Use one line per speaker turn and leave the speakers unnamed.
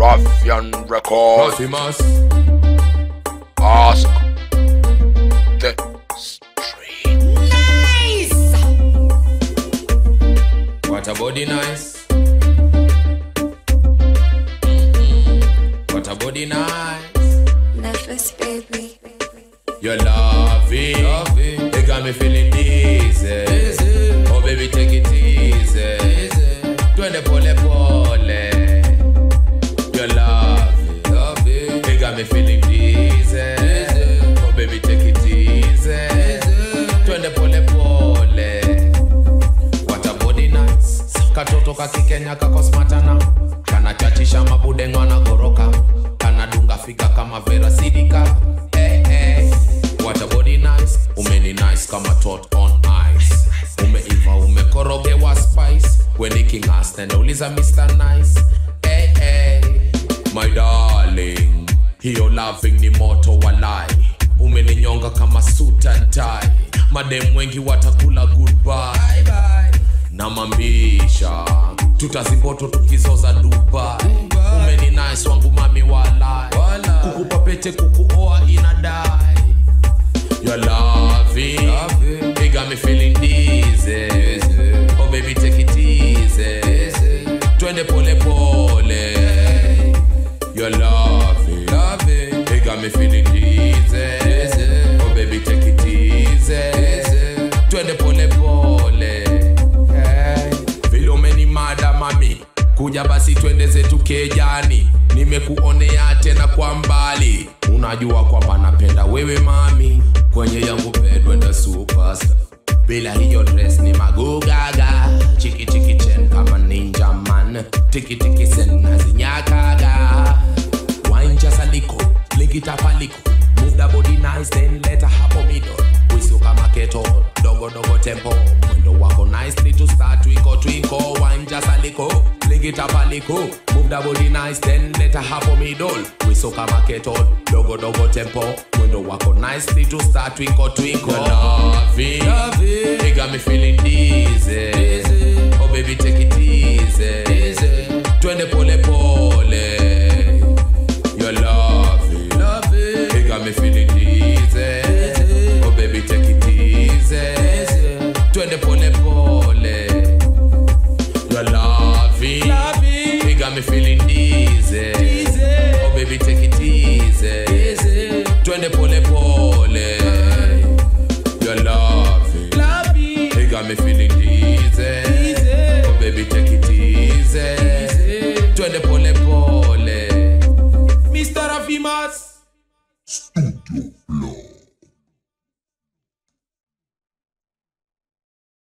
Ruffian Record.
Raffimas.
Ask the street.
Nice!
What a body nice. Mhm. What a body nice.
Nervous baby.
You're loving. loving. You got me feeling dizzy. Oh baby take it easy. Twende pole pole. You're loving. loving. You got me feeling dizzy. Oh baby take it easy. Twende pole pole. What a body nice. Katoto kakikenya kakosmatana kanachachisha mabude ngwana goroka kanadunga figa kama vera sidika hey, hey. What a body nice umeni nice kama tot on ice umeiva umekorogewa spice weni kingas nenauliza mr nice hey, hey. my darling hiyo loving ni moto walai umeninyonga kama suit and tie madem wengi watakula goodbye na mambisha tutazipoto tukizoza dubai umeni nice wangu mami walai kukupa pete kukuoa inadai You're loving, you got me feeling dizzy. Oh baby take it easy. Twende pole pole. You're loving, you got me feeling dizzy. Oh baby take it easy. Twende pole pole. Hey. Vile umenimada mami, kuja basi twende zetu kejani. Nimekuonea tena kwa mbali, unajua kwamba napenda wewe mami, kwenye yangu bedwenda superstar. Bila hiyo dress ni magugaga, chiki chiki chen kama ninja man, tiki tiki sen nazinyakaga. Wine just a little, lick it up a little. Move the body nice, then let her hapo middle. Wisu kama keto, dogo dogo tempo. Mwendo wako nicely to start twinkle twinkle. Wine just a little, lick it up a little. Move the body nice, then let her hapo middle. Wisu kama keto, dogo dogo tempo. Mwendo wako nicely to start twinkle twinkle. You're loving, loving. You got me feeling dizzy. Oh baby take it easy. Twende pole pole. You're loving, loving. You got me feeling dizzy. Oh baby, take it easy. Twende pole pole. You're loving, loving. You got me feeling dizzy. Oh baby, take it easy. Twende pole pole. You're loving, loving. You got me feeling dizzy. Oh baby, take it easy. Twende pole pole. Mr. Rafimas.
Studio